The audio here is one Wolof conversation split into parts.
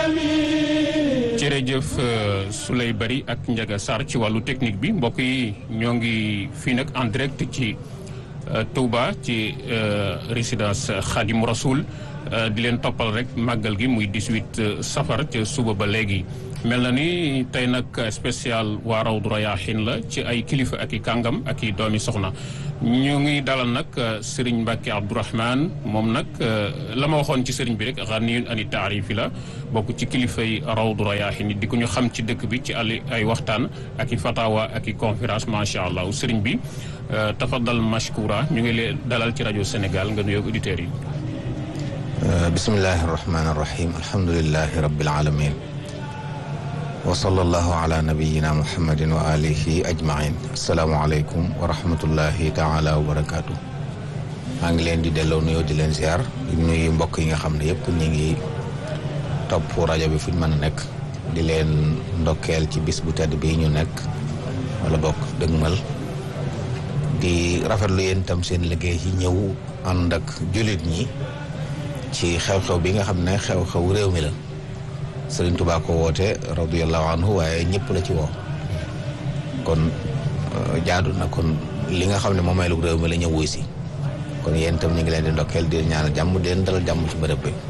jërëjëf Souley Bari ak Ndiaga Sarr ci wàllu technique bi mbokk yi ñoo ngi fii nag en direct ci Touba ci résidence Khadim Rasoul di leen toppal rek màggal gi muy 18 safar ca suba ba léegi mel na ni tey nag spécial waa Rawdu Rayaahin la ci ay kilifa ak i kàngam ak i doomi soxna ñu ngi dalal nag Serigne Mbacke Abdourahmane moom nag la ma waxoon ci Serigne bi rek xaniyun ani taarifi la bokk ci kilifa yi Rawdu Rayaahin di ko ñu xam ci dëkk bi ci àll ay waxtaan ak i fatawa ak i conférence macha allah Serigne bi tafadal mashkura ñu ngi leen dalal ci rajo Sénégal nga nuyoog auditeurs yi. bismillahi rahmaani rahim alhamdulilahi rabbil alamin wa sallallahu ala nabiyina muhammadin wa alihi ajmain asalaamualeykum wa rahmatullahi taala wa barakaatu maa ngi leen di delloo nuyoo di leen ziar di nuyu mbokk yi nga xam ne yëpp ñu ngi topp rajo bi fu ñu mën a nekk di leen ndokkeel ci bis bu tedd bii ñu nekk wala bokk dëgmal di rafetlu yéen itam seen liggéey ci ñëw ànd ak jullit ñi ci xew-xew bi nga xam ne xew-xew réew mi la Sëriñ Tuubaa ko woote radiyallahu anhu waaye ñëpp la ci woo kon jaadu na kon li nga xam ne moom may lu réew mi la ñëw wuy si kon yéen itam ñu ngi leen di ndokkeel di ñaanal jàmm di leen dalal jàmm ci bërëb bi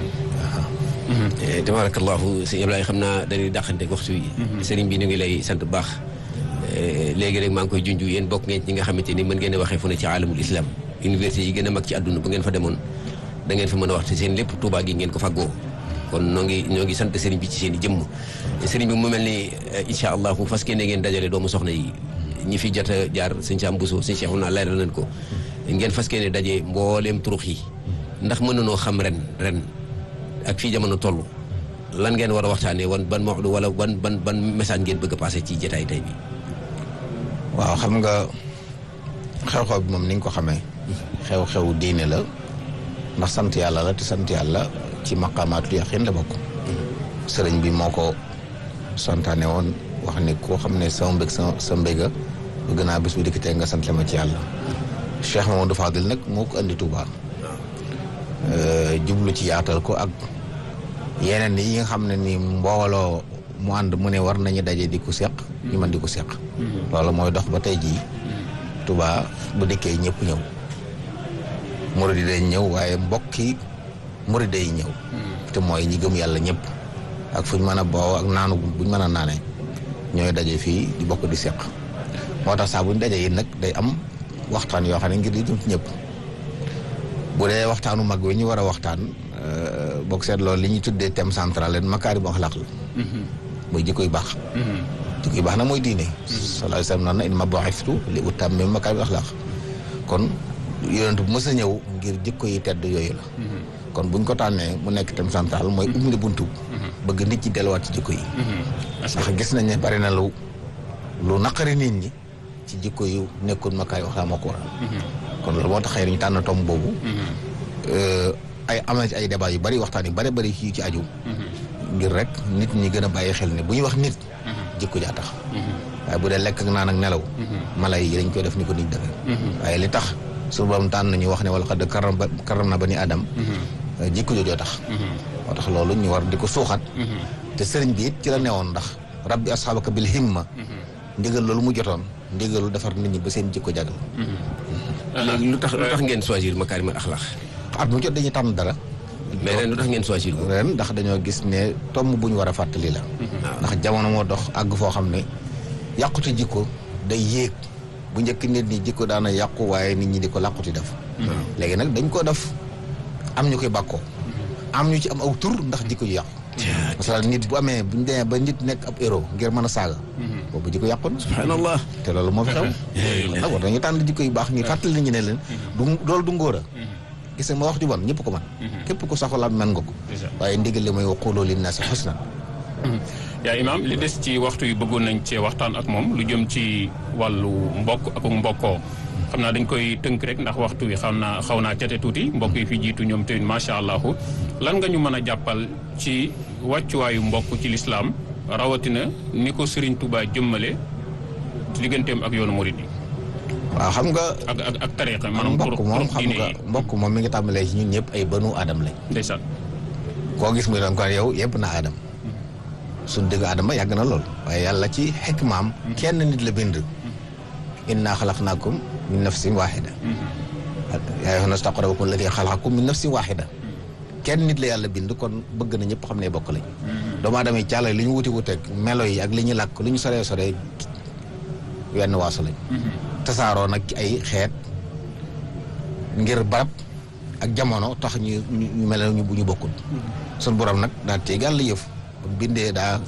tabarakallahu sëñ Ablaye xam naa dañuy dàqante waxtu yi sëriñ bi ñu ngi lay sant bu baax léegi rek maa ngi koy junj yéen bokk ngeen ci ñi nga xamante ni mën ngeen a waxee fu ne ci alamul islam université yi gën a mag ci àdduna bu ngeen fa demoon da ngeen fa mën a wax te seen lépp Tuubaa gi ngeen ko faggoo kon noo ngi ñoo ngi sant sëriñ bi ci seen i jëmm sëriñ bi mu mel ni incha allahu fas ngeen ngeen dajale doomu soxna yi ñi fi jot a jaar sëñ Sam Bousso sëñ Cheikh naa leeral nañ ko ngeen fas ngeen daje mbooleem turux yi ndax mën nanoo xam ren ren ak fii jamono toll lan ngeen war a waxtaanee wan ban mawdu wala ban ban ban message ngeen bëgg a passé ci jotaay tey bi waaw xam nga xew-xew bi moom ni nga ko xamee xew-xew diine la ndax sant yàlla la te sant yàlla ci maqaamaatul yaqin la bokk sëriñ bi moo ko santaane woon wax ni koo xam ne sama mbég sa sa mbéga bëgg naa bis bu dikkitee nga sant ma ci yàlla Cheikh Mamadou Fadil nag moo ko andi Touba jublu ci yaatal ko ak yeneen yi nga xam ne ni mbooloo mu ànd mu ne war nañu daje di ko seq ñu mën di ko seq loolu mooy dox ba tey jii Touba bu dikkee ñëpp ñëw murid yi day ñëw waaye mbokki murid yi ñëw te mooy ñi gëm yàlla ñëpp ak fuñ mën a boo ak naanu buñ mën a naane ñooy daje fii di bokk di seq moo tax saa buñ daje yi nag day am waxtaan yoo xam ne ngir di jëm ci ñëpp bu dee waxtaanu mag wi ñu war a waxtaan bokk seet loolu li ñuy tuddee thème central leen makaari bu axlaq la muy jikko yu baax jikko yu baax nag mooy diine sallallahu alayhi wa sallam naan na innamaa bu'ithtu li utammima makaari bu axlaq kon yonent bu mës a ñëw ngir jikko yi tedd yooyu la kon buñ ko tànnee mu nekk thème central mooy ubbi buntu bëgg nit ñi delluwaat ci jikko yi ndax gis nañ ne bari na lu lu naqari nit ñi ci jikko yu nekkoon makaay wax laa moo ko waral kon loolu moo tax xëy na ñu tànn tomb boobu ay am na ci ay débat yu bari waxtaan yu bari bari yu ci aju ngir rek nit ñi gën a bàyyi xel ne bu ñuy wax nit jikko jaa tax waaye bu dee lekk ak naan ak nelaw mala yi dañ koy def ni ko nit defee waaye li tax su borom tànn ñu wax ne wala xad karam karam na ba ni adam jikko joojoo tax moo tax loolu ñu war di ko suuxat te sëriñ bi it ci la newoon ndax rabbi asxaabaka bil himma ndigal loolu mu jotoon ndigalu defar nit ñi ba seen jikko jagal léegi lu tax lu tax ngeen choisir makaarimal axlaax at mu jot dañuy tànn dara mais ren lu tax ngeen choisir ko ren ndax dañoo gis ne tomb bu ñu war a fàttali la ndax jamono moo dox àgg foo xam ne yàqute jikko day yéeg bu njëkk nit ñi jikko daana yàqu waaye nit ñi di ko làquti def léegi nag dañ ko def am ñu koy bàkkoo am ñu ci am aw tur ndax jikko yu yàqu parce que nit bu amee buñ demee ba nit nekk ab héros ngir mën a saaga boobu jikko yàqu na subhanallah te loolu moo fi xew nag war dañu tànn jikko yu baax ñuy fàttali nit ñi ne leen du loolu du ngóor a gis nga ma wax ju bon ñëpp ko man képp ko saxola mën nga ko waaye ndigal li mooy waqulu linnaasi husnan yaa imaam li des ci waxtu yu bëggoon nañ cee waxtaan ak moom lu jëm ci wàllu mbokk ak mbokkoo xam naa dañ koy tënk rek ndax waxtu wi xam naa xaw naa cate tuuti mbokk yi fi jiitu ñoom tamit macha allah lan nga ñu mën a jàppal ci wàccuwaayu mbokk ci lislaam rawatina ni ko Serigne Touba jëmmale digganteem ak yoonu murid yi waaw xam nga ak ak ak tariqa maanaam mbokk moom xam diine nga yi mbokk moom mi ngi tàmbalee ci ñun ñëpp ay banu aadam lañ ndeysaan koo gis muy doon kon yow yëpp na aadama suñ dëgg aadama yàgg na lool waaye yàlla ci xikmaam kenn nit la bind inna xalaqnaakum min nafsin waxida yaa ayyuhan naasu ttaquu rabbakum alladi xalaqakum min nafsin waxida kenn nit la yàlla bind kon bëgg na ñëpp xam ne bokk lañ doomu aadama yi càlla li ñu wuti wuteeg melo yi ak li ñu làkk li ñu soree soree wenn waasu lañ tasaaroo nag ci ay xeet ngir barab ak jamono tax ñu ñu mel ñu bu ñu bokkul sun borom nag daa tegal la yëf bindee daa